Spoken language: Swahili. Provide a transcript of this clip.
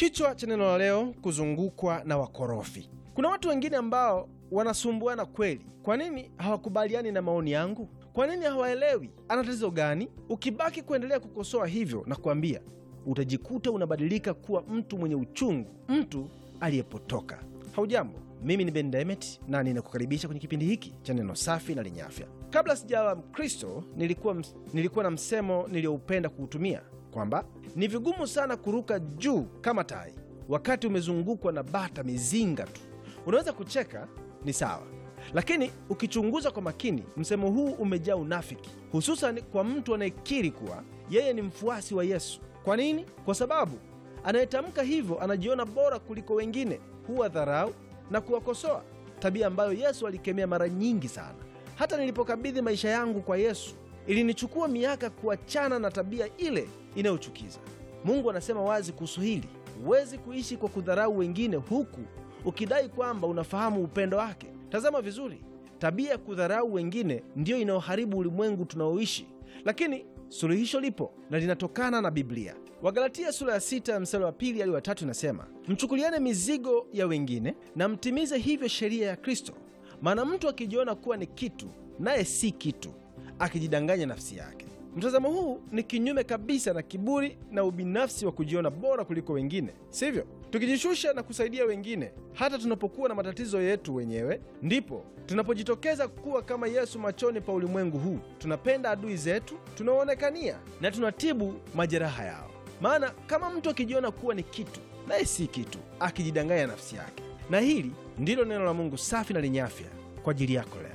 Kichwa cha neno la leo, kuzungukwa na wakorofi. Kuna watu wengine ambao wanasumbuana kweli. Kwa nini hawakubaliani na maoni yangu? Kwa nini hawaelewi ana tatizo gani? Ukibaki kuendelea kukosoa hivyo na kuambia, utajikuta unabadilika kuwa mtu mwenye uchungu, mtu aliyepotoka. Haujambo, mimi ni Ben Demet na ninakukaribisha kwenye kipindi hiki cha neno safi na lenye afya. Kabla sijawa Mkristo nilikuwa, ms- nilikuwa na msemo niliyoupenda kuutumia kwamba ni vigumu sana kuruka juu kama tai wakati umezungukwa na bata mizinga tu. Unaweza kucheka, ni sawa, lakini ukichunguza kwa makini, msemo huu umejaa unafiki, hususan kwa mtu anayekiri kuwa yeye ni mfuasi wa Yesu. Kwa nini? Kwa sababu anayetamka hivyo anajiona bora kuliko wengine, huwa dharau na kuwakosoa, tabia ambayo Yesu alikemea mara nyingi sana. Hata nilipokabidhi maisha yangu kwa Yesu, ilinichukua miaka kuachana na tabia ile inayochukiza. Mungu anasema wazi kuhusu hili: huwezi kuishi kwa kudharau wengine huku ukidai kwamba unafahamu upendo wake. Tazama vizuri, tabia ya kudharau wengine ndiyo inayoharibu ulimwengu tunaoishi, lakini suluhisho lipo na linatokana na Biblia. Wagalatia sura ya sita mstari wa pili hadi wa tatu inasema, mchukuliane mizigo ya wengine na mtimize hivyo sheria ya Kristo. Maana mtu akijiona kuwa ni kitu naye si kitu, akijidanganya nafsi yake. Mtazamo huu ni kinyume kabisa na kiburi na ubinafsi wa kujiona bora kuliko wengine, sivyo? Tukijishusha na kusaidia wengine hata tunapokuwa na matatizo yetu wenyewe, ndipo tunapojitokeza kuwa kama Yesu machoni pa ulimwengu huu. Tunapenda adui zetu, tunawaonekania na tunatibu majeraha yao. Maana kama mtu akijiona kuwa ni kitu naye si kitu, akijidanganya nafsi yake. Na hili ndilo neno la Mungu safi na lenye afya kwa ajili yako leo.